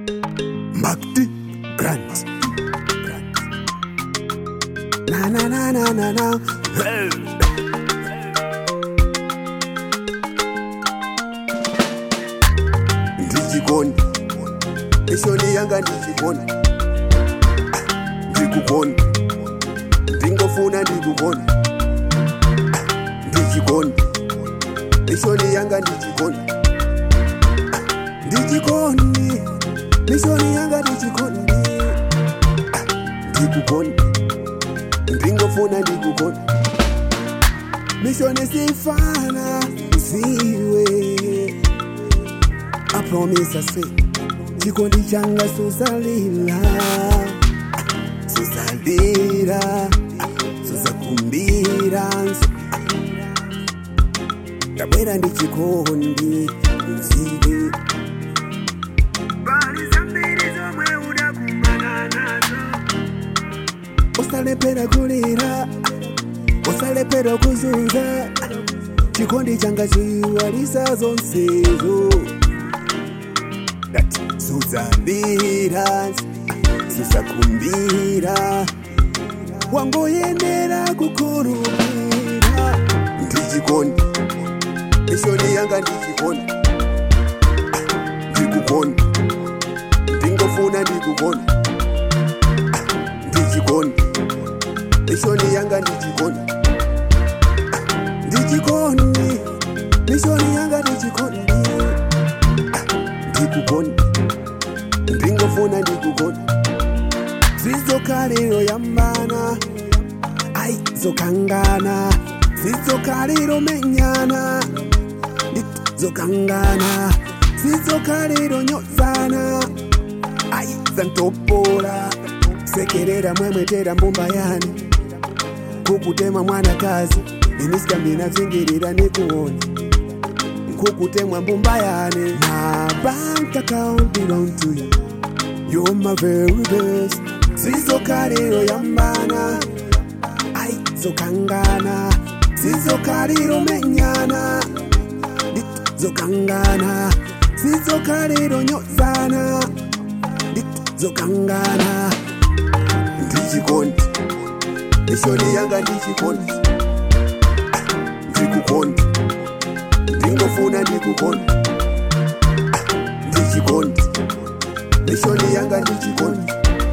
Magdi Grant. Na na na na na na. Hey. Ndichikoni. Mishoni yanga ndichikoni. Ndikukoni. Ndingofuna ndikukoni. Ndichikoni. Mishoni yanga ndichikoni. Ndichikoni. Mishoni yanga ndichikoni. Ndikukoni. Ndingofuna ndikukoni. Mishoni sifana ziwe. I promise I say chikondi changa susalila susalira susakumbira ndabwera ndi chikondi mzive bali zambiri zomwe udakumana nazo usalepera kulira usalepera kuzunza chikondi changa chiwalisa zonsezo That suzambira susakumbira wangoyendera kukurumira ndichikondi mishoni yanga ndichikondi ndikukoni ndingofuna ndikukoni ndichikondi mishoni yanga ndichikondi ndichikondi mishoni yanga ndichikondi ndikukoni ndingofuna ndikukoni zvizokariro yambana ai zokangana zvizokariro menyana zokangana zvizokariro nyodzana ai zantopora sekerera mwemwetera mbumba yani kukutema mwanakazi inisikambina dzingirira nekuona kukutemwa mbumba yane my bank account belong to you you're my very best zizokariro yambana ai zokangana zizokariro menyana zokangana zizokariro nyodzana zokangana ndichikondi mishoni yanga ndichikondi ndikukondi ndingofuna ndikukondi ndichikondi mishoni yanga ndichikondi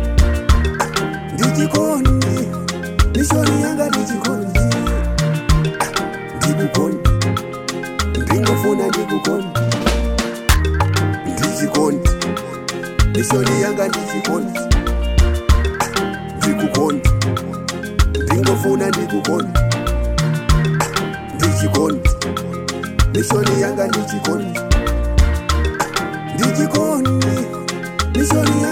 ndichikondi mishoni yanga ndichikondi ndikukondi ndingofuna ndikukondi ndichikondi mishoni yanga ndichikondi ndikukondi ndingofuna ndikukondi ndichikondi mishoni yanga ndichikondi ndichikondi mishoni